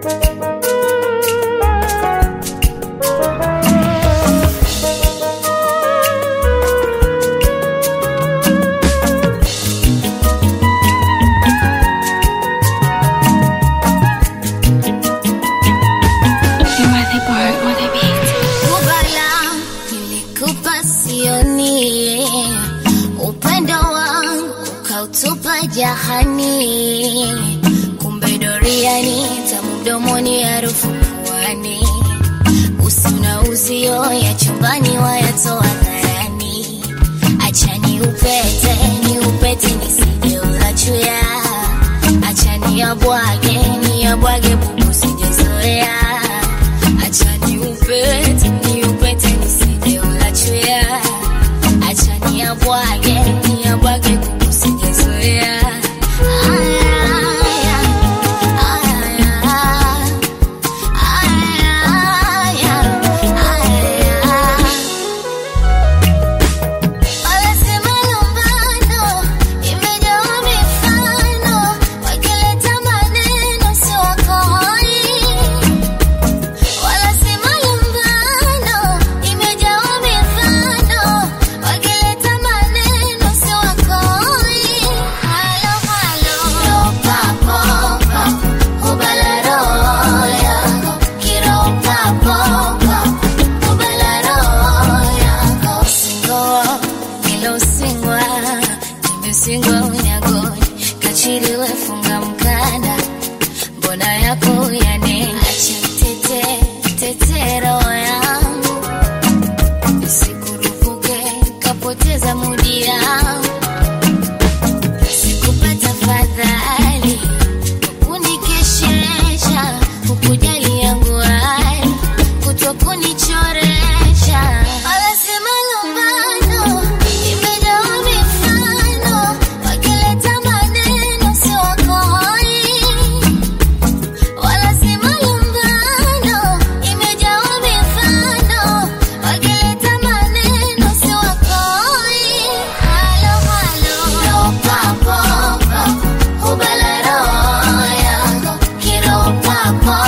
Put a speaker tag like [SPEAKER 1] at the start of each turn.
[SPEAKER 1] Kubala nilikupa sioni, upendo wangu ukautupa jahani, kumbe doriani tamu mdomoni, harufu puani, usi na uzio ya chumbani wayatoa dharani. Acha ni upete ni upete nisije ulachuya, acha ni abwage ni abwage bubu sijezoea Acha ni upete, ni upete nisije ulachuya. Acha ni abwage, ni abwage kuku sijezoea. Aya, aya, aya, aya, aya. Wanasema lumbano imejawa mifano, wakileta maneno si wakoi Wanasema lumbano imejawa mifano, wakileta maneno si wakoi. Halo halo, papo kubala roho yako, kiropa popo kubala roho yako. Singoa ilo singwa, nimesingwa unyagoni, kachiliwe funga mkanda mbona yako yanena acha tete tetero yangu sikurupuke kapoteza mudi yangu sikupata fadhali kunikeshesha kukujali yangu hali kutokunichoresha wanasema lumbano imejawa mifano wakileta maneno si wakoi Wanasema lumbano imejawa mifano, wakileta maneno si wakoi. Halo halo, papo kubala roho yako, kiropa popo